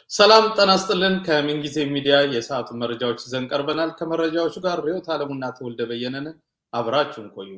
ሰላም ጤና ይስጥልን። ከምንጊዜ ሚዲያ የሰዓቱ መረጃዎች ይዘን ቀርበናል። ከመረጃዎቹ ጋር ሪዮት አለሙና ተወልደ በየነን አብራችሁን ቆዩ።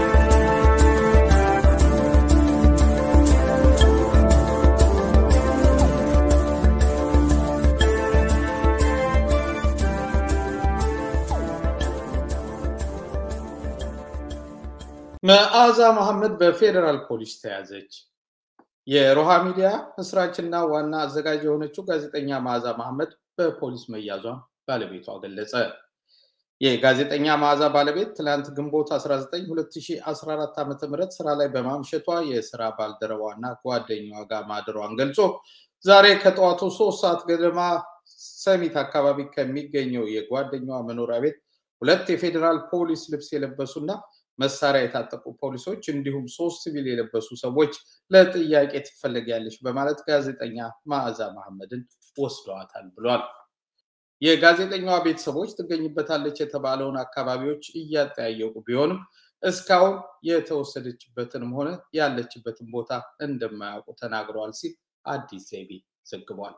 መዓዛ መሐመድ በፌዴራል ፖሊስ ተያዘች። የሮሃ ሚዲያ መስራችና ዋና አዘጋጅ የሆነችው ጋዜጠኛ መዓዛ መሐመድ በፖሊስ መያዟን ባለቤቷ ገለጸ። የጋዜጠኛ መዓዛ ባለቤት ትላንት ግንቦት 19 2014 ዓ ም ስራ ላይ በማምሸቷ የስራ ባልደረባና ጓደኛዋ ጋር ማደሯን ገልጾ ዛሬ ከጠዋቱ ሶስት ሰዓት ገደማ ሰሚት አካባቢ ከሚገኘው የጓደኛዋ መኖሪያ ቤት ሁለት የፌዴራል ፖሊስ ልብስ የለበሱና መሳሪያ የታጠቁ ፖሊሶች እንዲሁም ሶስት ሲቪል የለበሱ ሰዎች ለጥያቄ ትፈለጊያለሽ በማለት ጋዜጠኛ መዓዛ መሐመድን ወስደዋታል ብሏል። የጋዜጠኛዋ ቤተሰቦች ትገኝበታለች የተባለውን አካባቢዎች እያጠያየቁ ቢሆንም እስካሁን የተወሰደችበትንም ሆነ ያለችበትን ቦታ እንደማያውቁ ተናግረዋል ሲል አዲስ ዘይቤ ዘግቧል።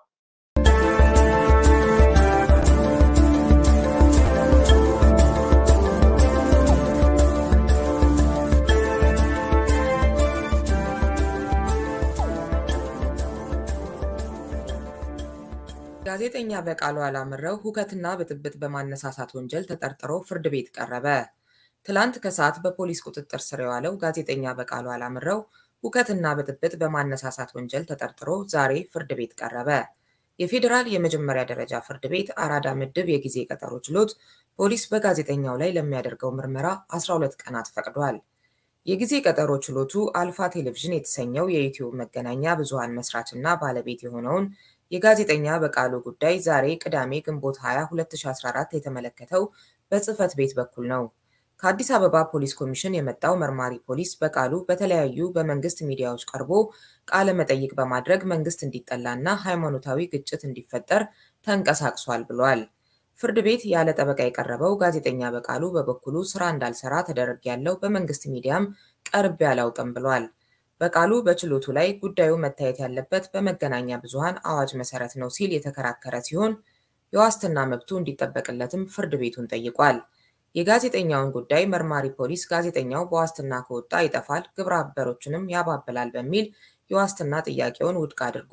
ጋዜጠኛ በቃሉ አላምረው ሁከትና ብጥብጥ በማነሳሳት ወንጀል ተጠርጥሮ ፍርድ ቤት ቀረበ። ትላንት ከሰዓት በፖሊስ ቁጥጥር ስር የዋለው ጋዜጠኛ በቃሉ አላምረው ሁከትና ብጥብጥ በማነሳሳት ወንጀል ተጠርጥሮ ዛሬ ፍርድ ቤት ቀረበ። የፌዴራል የመጀመሪያ ደረጃ ፍርድ ቤት አራዳ ምድብ የጊዜ ቀጠሮ ችሎት ፖሊስ በጋዜጠኛው ላይ ለሚያደርገው ምርመራ 12 ቀናት ፈቅዷል። የጊዜ ቀጠሮ ችሎቱ አልፋ ቴሌቪዥን የተሰኘው የዩቲዩብ መገናኛ ብዙሃን መስራችና ባለቤት የሆነውን የጋዜጠኛ በቃሉ ጉዳይ ዛሬ ቅዳሜ ግንቦት 20 2014 የተመለከተው በጽህፈት ቤት በኩል ነው። ከአዲስ አበባ ፖሊስ ኮሚሽን የመጣው መርማሪ ፖሊስ በቃሉ በተለያዩ በመንግስት ሚዲያዎች ቀርቦ ቃለ መጠይቅ በማድረግ መንግስት እንዲጠላና ሃይማኖታዊ ግጭት እንዲፈጠር ተንቀሳቅሷል ብሏል። ፍርድ ቤት ያለ ጠበቃ የቀረበው ጋዜጠኛ በቃሉ በበኩሉ ስራ እንዳልሰራ ተደረግ ያለው በመንግስት ሚዲያም ቀርቤ አላውቅም ብሏል። በቃሉ በችሎቱ ላይ ጉዳዩ መታየት ያለበት በመገናኛ ብዙሃን አዋጅ መሰረት ነው ሲል የተከራከረ ሲሆን የዋስትና መብቱ እንዲጠበቅለትም ፍርድ ቤቱን ጠይቋል። የጋዜጠኛውን ጉዳይ መርማሪ ፖሊስ ጋዜጠኛው በዋስትና ከወጣ ይጠፋል፣ ግብረ አበሮችንም ያባብላል በሚል የዋስትና ጥያቄውን ውድቅ አድርጎ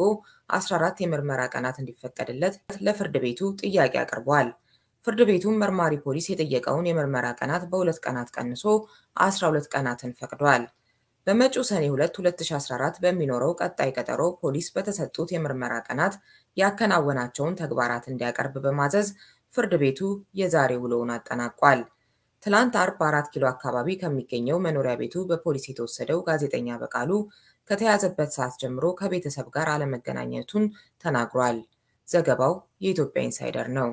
14 የምርመራ ቀናት እንዲፈቀድለት ለፍርድ ቤቱ ጥያቄ አቅርቧል። ፍርድ ቤቱም መርማሪ ፖሊስ የጠየቀውን የምርመራ ቀናት በሁለት ቀናት ቀንሶ 12 ቀናትን ፈቅዷል። በመጪው ሰኔ 2 2014 በሚኖረው ቀጣይ ቀጠሮ ፖሊስ በተሰጡት የምርመራ ቀናት ያከናወናቸውን ተግባራት እንዲያቀርብ በማዘዝ ፍርድ ቤቱ የዛሬ ውሎውን አጠናቋል። ትላንት አርብ አራት ኪሎ አካባቢ ከሚገኘው መኖሪያ ቤቱ በፖሊስ የተወሰደው ጋዜጠኛ በቃሉ ከተያዘበት ሰዓት ጀምሮ ከቤተሰብ ጋር አለመገናኘቱን ተናግሯል። ዘገባው የኢትዮጵያ ኢንሳይደር ነው።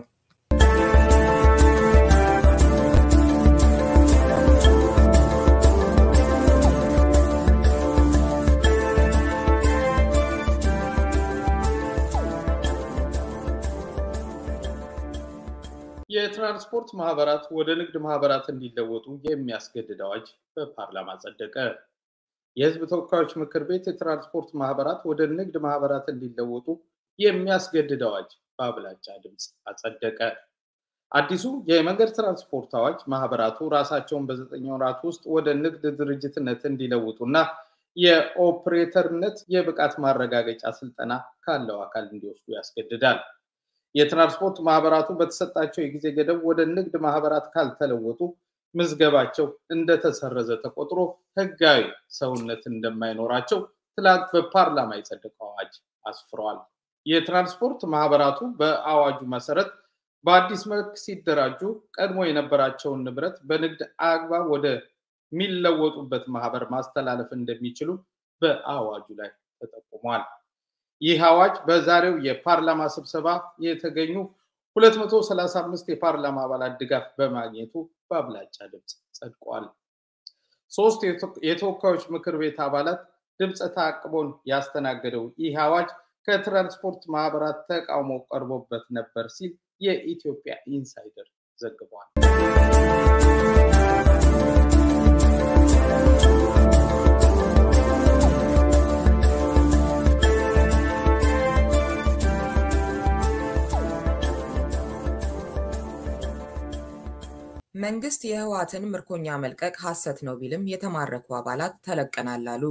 የትራንስፖርት ማህበራት ወደ ንግድ ማህበራት እንዲለወጡ የሚያስገድድ አዋጅ በፓርላማ ጸደቀ። የህዝብ ተወካዮች ምክር ቤት የትራንስፖርት ማህበራት ወደ ንግድ ማህበራት እንዲለወጡ የሚያስገድድ አዋጅ በአብላጫ ድምፅ አጸደቀ። አዲሱ የመንገድ ትራንስፖርት አዋጅ ማህበራቱ ራሳቸውን በዘጠኝ ወራት ውስጥ ወደ ንግድ ድርጅትነት እንዲለውጡና የኦፕሬተርነት የብቃት ማረጋገጫ ስልጠና ካለው አካል እንዲወስዱ ያስገድዳል። የትራንስፖርት ማህበራቱ በተሰጣቸው የጊዜ ገደብ ወደ ንግድ ማህበራት ካልተለወጡ ምዝገባቸው እንደተሰረዘ ተቆጥሮ ህጋዊ ሰውነት እንደማይኖራቸው ትላንት በፓርላማ የጸደቀው አዋጅ አስፍረዋል። የትራንስፖርት ማህበራቱ በአዋጁ መሰረት በአዲስ መልክ ሲደራጁ ቀድሞ የነበራቸውን ንብረት በንግድ አግባብ ወደ ሚለወጡበት ማህበር ማስተላለፍ እንደሚችሉ በአዋጁ ላይ ተጠቁሟል። ይህ አዋጅ በዛሬው የፓርላማ ስብሰባ የተገኙ 235 የፓርላማ አባላት ድጋፍ በማግኘቱ በአብላጫ ድምፅ ጸድቋል። ሶስት የተወካዮች ምክር ቤት አባላት ድምፀ ተአቅቦን ያስተናገደው ይህ አዋጅ ከትራንስፖርት ማህበራት ተቃውሞ ቀርቦበት ነበር ሲል የኢትዮጵያ ኢንሳይደር ዘግቧል። መንግስት የህወሓትን ምርኮኛ መልቀቅ ሐሰት ነው ቢልም የተማረኩ አባላት ተለቀናል አሉ።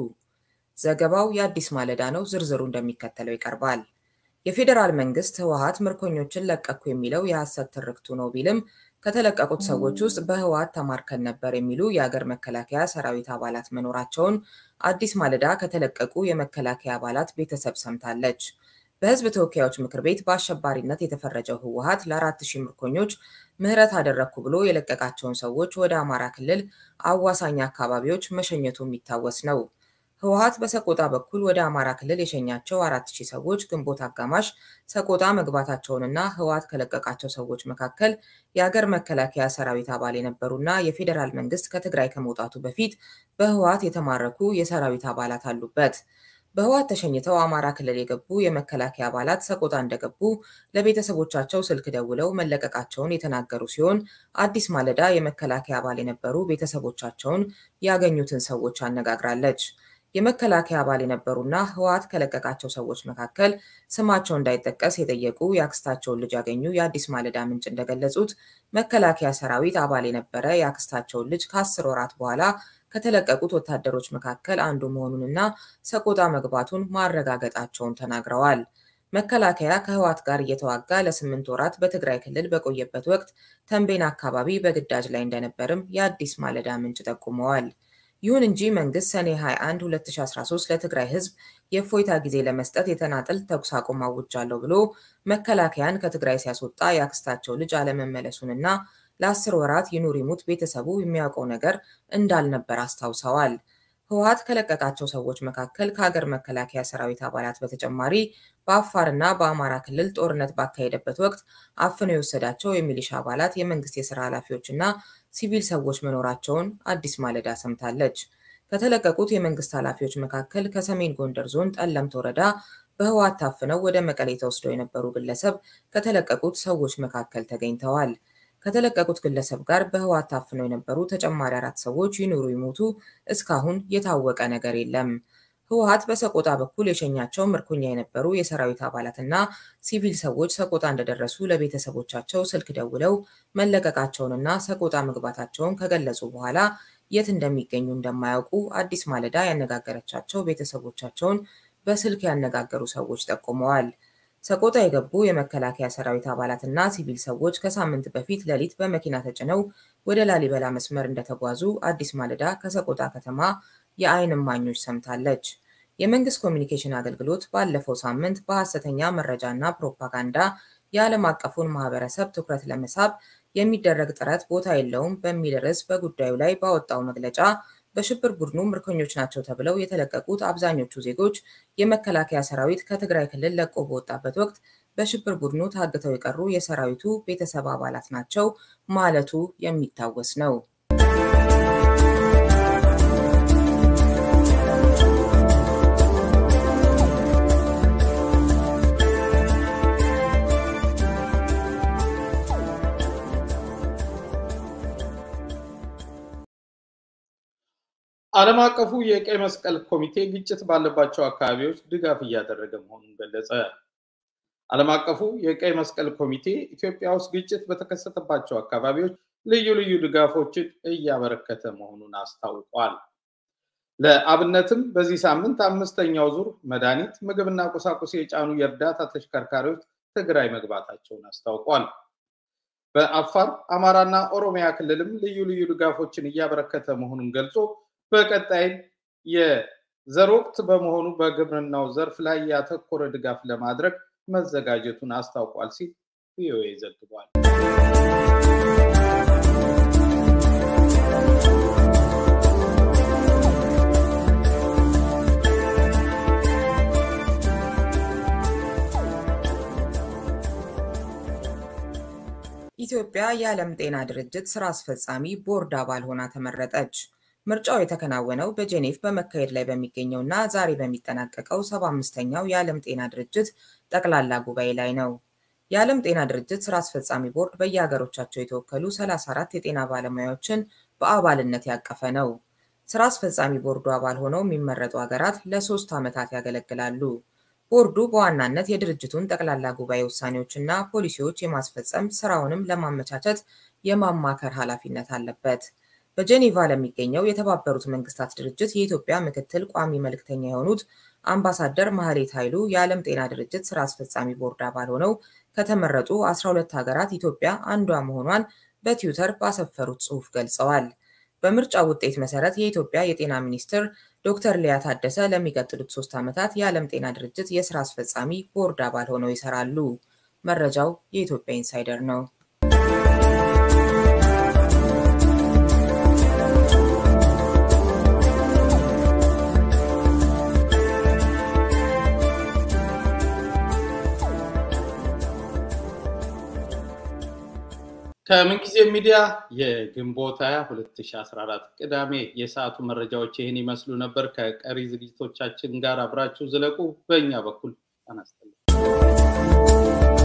ዘገባው የአዲስ ማለዳ ነው። ዝርዝሩ እንደሚከተለው ይቀርባል። የፌዴራል መንግስት ህወሓት ምርኮኞችን ለቀኩ የሚለው የሐሰት ትርክቱ ነው ቢልም ከተለቀቁት ሰዎች ውስጥ በህወሓት ተማርከን ነበር የሚሉ የአገር መከላከያ ሰራዊት አባላት መኖራቸውን አዲስ ማለዳ ከተለቀቁ የመከላከያ አባላት ቤተሰብ ሰምታለች። በህዝብ ተወካዮች ምክር ቤት በአሸባሪነት የተፈረጀው ህወሓት ለአራት ሺህ ምርኮኞች ምህረት አደረግኩ ብሎ የለቀቃቸውን ሰዎች ወደ አማራ ክልል አዋሳኝ አካባቢዎች መሸኘቱ የሚታወስ ነው። ህወሓት በሰቆጣ በኩል ወደ አማራ ክልል የሸኛቸው አራት ሺህ ሰዎች ግንቦት አጋማሽ ሰቆጣ መግባታቸውንና ህወሓት ከለቀቃቸው ሰዎች መካከል የአገር መከላከያ ሰራዊት አባል የነበሩና የፌዴራል መንግስት ከትግራይ ከመውጣቱ በፊት በህወሓት የተማረኩ የሰራዊት አባላት አሉበት። በህወሓት ተሸኝተው አማራ ክልል የገቡ የመከላከያ አባላት ሰቆጣ እንደገቡ ለቤተሰቦቻቸው ስልክ ደውለው መለቀቃቸውን የተናገሩ ሲሆን አዲስ ማለዳ የመከላከያ አባል የነበሩ ቤተሰቦቻቸውን ያገኙትን ሰዎች አነጋግራለች። የመከላከያ አባል የነበሩና ህወሓት ከለቀቃቸው ሰዎች መካከል ስማቸው እንዳይጠቀስ የጠየቁ የአክስታቸውን ልጅ ያገኙ የአዲስ ማለዳ ምንጭ እንደገለጹት መከላከያ ሰራዊት አባል የነበረ የአክስታቸውን ልጅ ከአስር ወራት በኋላ ከተለቀቁት ወታደሮች መካከል አንዱ መሆኑንና ሰቆጣ መግባቱን ማረጋገጣቸውን ተናግረዋል። መከላከያ ከህወሓት ጋር እየተዋጋ ለስምንት ወራት በትግራይ ክልል በቆየበት ወቅት ተንቤን አካባቢ በግዳጅ ላይ እንደነበርም የአዲስ ማለዳ ምንጭ ጠቁመዋል። ይሁን እንጂ መንግስት ሰኔ 21 2013 ለትግራይ ህዝብ የእፎይታ ጊዜ ለመስጠት የተናጠል ተኩስ አቁም አውጃለሁ ብሎ መከላከያን ከትግራይ ሲያስወጣ የአክስታቸው ልጅ አለመመለሱንና ለአስር ወራት ይኑር ይሙት ቤተሰቡ የሚያውቀው ነገር እንዳልነበር አስታውሰዋል። ህወሓት ከለቀቃቸው ሰዎች መካከል ከሀገር መከላከያ ሰራዊት አባላት በተጨማሪ በአፋርና በአማራ ክልል ጦርነት ባካሄደበት ወቅት አፍኖ የወሰዳቸው የሚሊሻ አባላት፣ የመንግስት የስራ ኃላፊዎችና ሲቪል ሰዎች መኖራቸውን አዲስ ማለዳ ሰምታለች። ከተለቀቁት የመንግስት ኃላፊዎች መካከል ከሰሜን ጎንደር ዞን ጠለምት ወረዳ በህወሓት ታፍነው ወደ መቀሌ ተወስደው የነበሩ ግለሰብ ከተለቀቁት ሰዎች መካከል ተገኝተዋል። ከተለቀቁት ግለሰብ ጋር በህወሓት ታፍነው የነበሩ ተጨማሪ አራት ሰዎች ይኑሩ ይሞቱ እስካሁን የታወቀ ነገር የለም። ህወሓት በሰቆጣ በኩል የሸኛቸው ምርኮኛ የነበሩ የሰራዊት አባላትና ሲቪል ሰዎች ሰቆጣ እንደደረሱ ለቤተሰቦቻቸው ስልክ ደውለው መለቀቃቸውንና ሰቆጣ መግባታቸውን ከገለጹ በኋላ የት እንደሚገኙ እንደማያውቁ አዲስ ማለዳ ያነጋገረቻቸው ቤተሰቦቻቸውን በስልክ ያነጋገሩ ሰዎች ጠቁመዋል። ሰቆጣ የገቡ የመከላከያ ሰራዊት አባላትና ሲቪል ሰዎች ከሳምንት በፊት ሌሊት በመኪና ተጭነው ወደ ላሊበላ መስመር እንደተጓዙ አዲስ ማለዳ ከሰቆጣ ከተማ የዓይን እማኞች ሰምታለች። የመንግስት ኮሚኒኬሽን አገልግሎት ባለፈው ሳምንት በሐሰተኛ መረጃና ፕሮፓጋንዳ የዓለም አቀፉን ማህበረሰብ ትኩረት ለመሳብ የሚደረግ ጥረት ቦታ የለውም በሚል ርዕስ በጉዳዩ ላይ ባወጣው መግለጫ በሽብር ቡድኑ ምርኮኞች ናቸው ተብለው የተለቀቁት አብዛኞቹ ዜጎች የመከላከያ ሰራዊት ከትግራይ ክልል ለቆ በወጣበት ወቅት በሽብር ቡድኑ ታግተው የቀሩ የሰራዊቱ ቤተሰብ አባላት ናቸው ማለቱ የሚታወስ ነው። ዓለም አቀፉ የቀይ መስቀል ኮሚቴ ግጭት ባለባቸው አካባቢዎች ድጋፍ እያደረገ መሆኑን ገለጸ። ዓለም አቀፉ የቀይ መስቀል ኮሚቴ ኢትዮጵያ ውስጥ ግጭት በተከሰተባቸው አካባቢዎች ልዩ ልዩ ድጋፎችን እያበረከተ መሆኑን አስታውቋል። ለአብነትም በዚህ ሳምንት አምስተኛው ዙር መድኃኒት፣ ምግብና ቁሳቁስ የጫኑ የእርዳታ ተሽከርካሪዎች ትግራይ መግባታቸውን አስታውቋል። በአፋር አማራና ኦሮሚያ ክልልም ልዩ ልዩ ድጋፎችን እያበረከተ መሆኑን ገልጾ በቀጣይም የዘር ወቅት በመሆኑ በግብርናው ዘርፍ ላይ ያተኮረ ድጋፍ ለማድረግ መዘጋጀቱን አስታውቋል ሲል ቪኦኤ ዘግቧል። ኢትዮጵያ የዓለም ጤና ድርጅት ስራ አስፈጻሚ ቦርድ አባል ሆና ተመረጠች። ምርጫው የተከናወነው በጄኔቭ በመካሄድ ላይ በሚገኘውና ዛሬ በሚጠናቀቀው ሰባ አምስተኛው የዓለም ጤና ድርጅት ጠቅላላ ጉባኤ ላይ ነው። የዓለም ጤና ድርጅት ስራ አስፈጻሚ ቦርድ በየሀገሮቻቸው የተወከሉ 34 የጤና ባለሙያዎችን በአባልነት ያቀፈ ነው። ስራ አስፈጻሚ ቦርዱ አባል ሆነው የሚመረጡ ሀገራት ለሶስት ዓመታት ያገለግላሉ። ቦርዱ በዋናነት የድርጅቱን ጠቅላላ ጉባኤ ውሳኔዎችና ፖሊሲዎች የማስፈጸም ስራውንም ለማመቻቸት የማማከር ኃላፊነት አለበት። በጄኔቫ ለሚገኘው የተባበሩት መንግስታት ድርጅት የኢትዮጵያ ምክትል ቋሚ መልእክተኛ የሆኑት አምባሳደር ማህሌት ኃይሉ የዓለም ጤና ድርጅት ስራ አስፈጻሚ ቦርድ አባል ሆነው ከተመረጡ 12 ሀገራት ኢትዮጵያ አንዷ መሆኗን በትዊተር ባሰፈሩት ጽሑፍ ገልጸዋል። በምርጫ ውጤት መሰረት የኢትዮጵያ የጤና ሚኒስትር ዶክተር ሊያ ታደሰ ለሚቀጥሉት ሶስት ዓመታት የዓለም ጤና ድርጅት የስራ አስፈጻሚ ቦርድ አባል ሆነው ይሰራሉ። መረጃው የኢትዮጵያ ኢንሳይደር ነው። ከምንጊዜ ሚዲያ የግንቦት 20 2014 ቅዳሜ የሰዓቱ መረጃዎች ይህን ይመስሉ ነበር። ከቀሪ ዝግጅቶቻችን ጋር አብራችሁ ዝለቁ። በእኛ በኩል አናስተላል